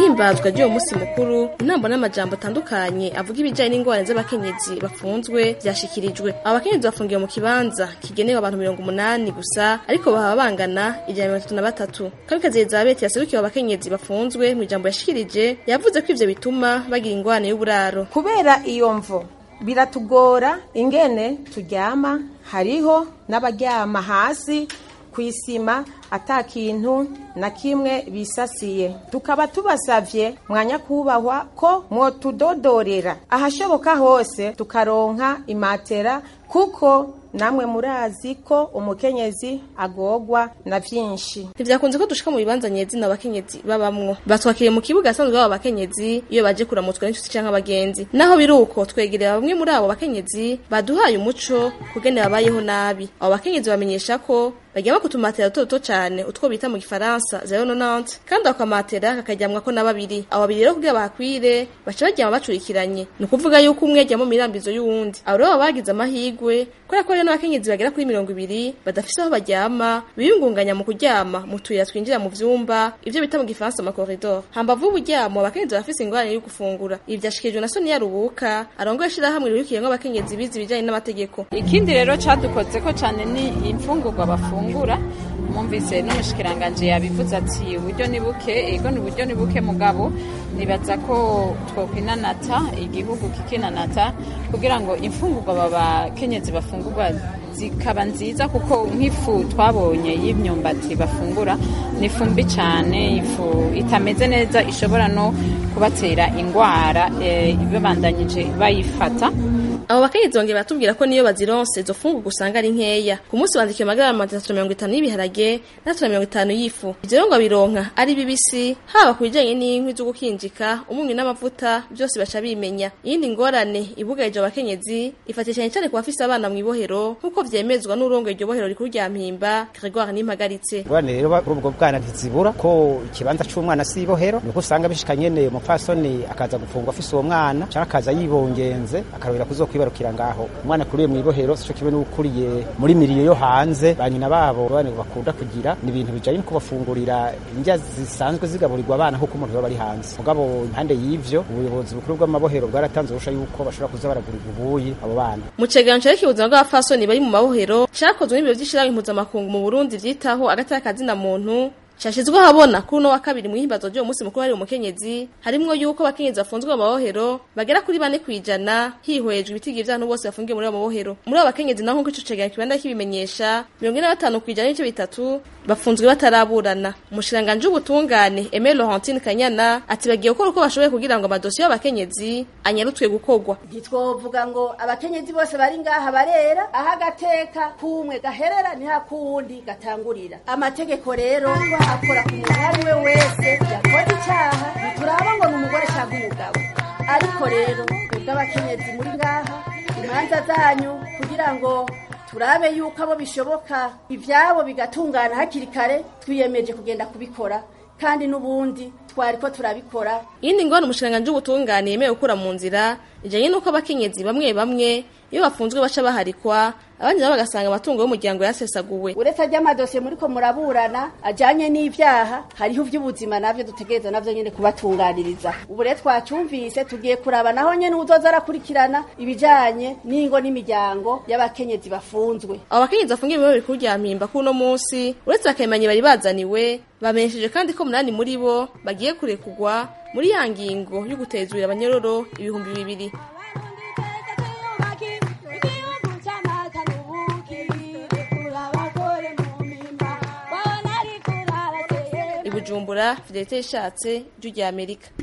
mwihimbazwa ry'uwo musi mukuru intambo n'amajambo atandukanye avuga ibijanye n'ingorane z'abakenyezi bafunzwe vyashikirijwe abo bakenyezi bafungiwe mu kibanza kigenewe abantu mirongo umunani gusa ariko bahaba bangana ijana mirongo itatu na batatu kabikazi elizabeth yaserukiwe abakenyezi bafunzwe mu ijambo yashikirije yavuze ko ivyo bituma bagira ingorane y'uburaro kubera iyo mvo biratugora ingene turyama hariho n'abaryama hasi ku isima ata kintu na kimwe bisasiye tukaba tubasavye mwanya kubahwa ko mwotudodorera ahashoboka hose tukaronka imatera kuko namwe murazi ko umukenyezi agogwa na vyinshi ntivyakunze ko dushika mu bibanza nyezina abakenyezi babamwo batwakiriye mu kibuga asanzwe baba abakenyezi iyo baje kuramutswa n'inshuti canke abagenzi naho biri uko twegerera bamwe muri abo bakenyezi baduhaye umuco kugene babayeho nabi abo bakenyezi bamenyesha ko baryama ku tumatera duto duto cane utwo bita mu gifaransa zero nonante kandi ako kamatera kakaryamwako na babiri abo babiri rero kugira bahakwire baca baryama bacurikiranye ni ukuvuga yuko umwe aryama mu mirambizo y'uwundi abo rero baba bagize amahigwe kubera ko rero n'abakenyezi bagera kuri mirongo ibiri badafise aho baryama biyungunganya mu kuryama mu tuyira twinjira mu vyumba ivyo bita mu gifaransa amakoridor hambavu y'uburyamo abakenyezi barafise ingorane yo gufungura ibi vyashikirijwe na Sonia Rubuka arongoye ishirahamwe rirukiyemwo abakenyezi bize ibijanye n'amategeko ikindi rero cadukozeko cane ni imfungurwa bafungura mwumvise n'umushikiranganje yabivuze ati uburyo ni buke ego ni uburyo ni buke mugabo nibaza ko twokwinanata igihugu kikinanata kugira ngo imfungurwa babakenyezi bafungurwa zikaba nziza kuko nk'ifu twabonye y'imyumbati bafungura ni ifu mbi cyane ifu itameze neza ishobora no kubatera indwara babandanyije bayifata abo bakenyezi bongeye batubwira ko niyo bazironse izo fungurwa usanga ari nkeya ku munsi bandikiwe amagarama atatu na mirongo itanu y'ibiharage n'atatu na mirongo itanu y'ifu ivyo rero ngo bironka ari bibisi haba ku bijanye n'inkwi zo gukinjika umunyu n'amavuta byose baca bimenya iyindi ngorane ibugarije abakenyezi ifatiye cyane cyane ku bafise abana mu ibohero nk'uko vyemezwa n'urongoye iryo bohero rikuru rya mpimba Gregoire Nimpagaritse ngorane rero kuri ubwo bwana ntizibura ko ikibanza c'umwana si ibohero niko usanga bishika nyene umupfasoni akaza gufungwa afise uwo mwana canke akaza yibongenze akarabira kuzo kwibarukira ngaho umwana kuriye mu ibohero sico kimwe n'ukuriye muri miriyo yo hanze banyina babo bane bakunda kugira ni ibintu bijanye no kubafungurira indya zisanzwe zigaburirwa abana nk'uko umuntu baba ari hanze mugabo impande y'ivyo ubuyobozi bukuru bw'amabohero bwaratanze urusha yuko bashobora kuza baragurira ubuyi abo bana mu cegeranyo cerekeye ubuzima bw'abafasoni bari mu mabohero cakozwe n'ibiro vy'ishirahamwe mpuzamakungu mu burundi vyitaho agateka kazina muntu Shashizwe habona kuri uno wa kabiri mu himbazo ryo musi mukuru hari umukenyezi harimwo yuko abakenyezi bafunzwe mu mabohero bagera kuri bane kwijana hihwejwe ibitigi vy'abantu bose bafungiye muri abo mabohero muri abo bakenyezi naho nk'ico cegeranyo kibanda kibimenyesha mirongo ine na batanu kwijana n'ibice bitatu bafunzwe bataraburana umushiranganje w'ubutungane Aimé Laurentine Kanyana ati bagiye gukora uko bashoboye kugira ngo amadosiye y'abakenyezi anyarutwe gukorwa ntitwovuga ngo abakenyezi bose bari ngaha barera aho agateka kumwe gaherera niho akuwundi gatangurira amategeko rero akora ku muntu uwo ari we wese yakoze icyaha ntituraba ngo ni umugore cyangwa umugabo ariko rero twebwe abakenyezi muri ngaha imanza zanyu kugira ngo turabe yuko abo bishoboka ibyabo bigatungana hakiri kare twiyemeje kugenda kubikora kandi n'ubundi twari ko turabikora iyindi ngorane umushinganje w'ubutungane yemewe gukura mu nzira ijanye n'uko abakenyezi bamwe bamwe iyo bafunzwe baca baharikwa abandi nabo bagasanga amatungo y'umuryango yasesaguwe uretse ry'amadosiye muri ko muraburana ajanye n'ivyaha hariho ivy'ubuzima navyo dutegereza navyo nyene kubatunganiriza ubu rero twacyumvise tugiye kuraba naho nyene uzoza arakurikirana ibijanye n'ingo n'imiryango y'abakenyezi bafunzwe abo bakenyezi bafungiye mu bikuru rya mpimba kuri uno munsi uretse bakemanye bari bazaniwe bamenyesheje kandi ko munani muri bo bagiye kurekugwa muri ya ngingo yo gutezurira abanyororo ibihumbi bibiri Bujumbura Fidelite ishatse ryo rya Amerika